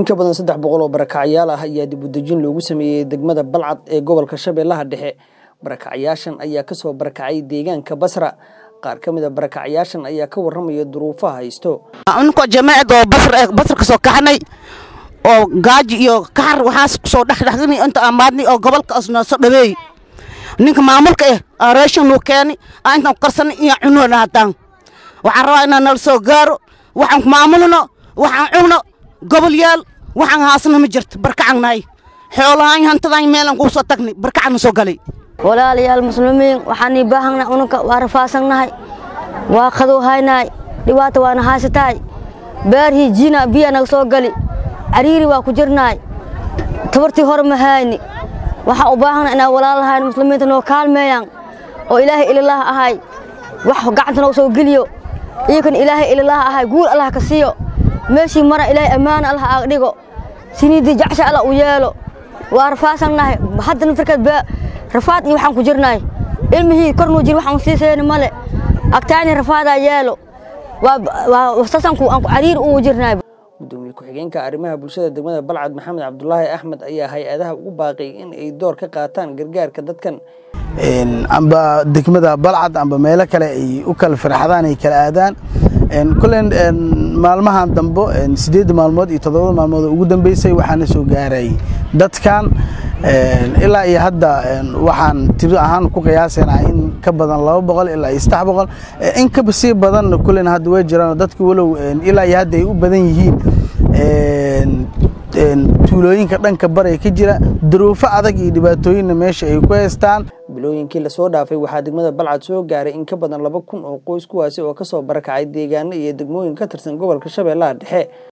in ka badan saddex boqol oo barakacyaal ah ayaa dib u dejin loogu sameeyey degmada balcad ee gobolka shabeellaha dhexe barakacyaashan ayaa kasoo barakacay deegaanka basra qaar ka mid a barakacyaashan ayaa ka warramaya duruufaha haysto ninkoo jamaacad oo basr basr ka soo kaxnay oo gaaji iyo kaxar waxaas kusoo dhexdhexgani inta amaadnay oo gobolka asnoo soo dhaweey ninka maamulka eh aa raashin nuu keeni aa intaan karsanay iyo cunoona hataan waxaan rabaa inaan nala soo gaaro waxaan maamulno waxaan cunno gobol yaal waxaan haasna ma jirto barkacan nahay xoolahaan hantadaan meelaan kuu soo tagnay barkacan soo galay walaalayaal muslimiin waxaan ii baahannahay ununka waa rafaasannahay waa qadowhaynahay dhibaata waana haysatahay beerhii jiina biya naga soo gali cariiri waa ku jirnahay tabartii hore ma hayni waxaan u baahannahay inaan walaalahayn muslimiinta noo kaalmeeyaan oo ilaahay ililaah ahay wax gacanta noo soo geliyo iyakan ilaahay ililaah ahay guul allah ka siiyo meeshii mara ilaahay ammaana allah aaga dhigo siniidii jacsha allah u yeelo waa rafaasannahay hadda naftarkeed rafaad iyo waxaan ku jirnahay ilmihii kornuu jir waxaan sii seeni male agtaani rafaadaa yeelo waa sasanku aan cariiri ugu jirnahay gudoomiye ku-xigeenka arrimaha bulshada degmada balcad maxamed cabdulaahi axmed ayaa hay-adaha ugu baaqay in ay door ka qaataan gargaarka dadkan amba degmada balcad amba meelo kale ay u kala firxadaan ay kala aadaan kulen maalmahan dambo sideedda maalmood iyo toddobada maalmood oo ugu dambeysay waxaana soo gaaray dadkan ilaa iyo hadda waxaan tiro ahaan ku qiyaasaynaa in ka badan laba boqol ilaa iyo saddex boqol in kaba sii badan kulen hadda way jiraan dadki walow ilaa iyo hadda ay u badan yihiin tuulooyinka dhanka baraya ka jira duruufo adag iyo dhibaatooyinna meesha ay ku haystaan bilooyinkii lasoo dhaafay waxaa degmada balcad soo gaaray in ka badan laba kun oo qoys kuwaasi oo kasoo barakacay deegaano iyo degmooyin ka tirsan gobolka shabeellaha dhexe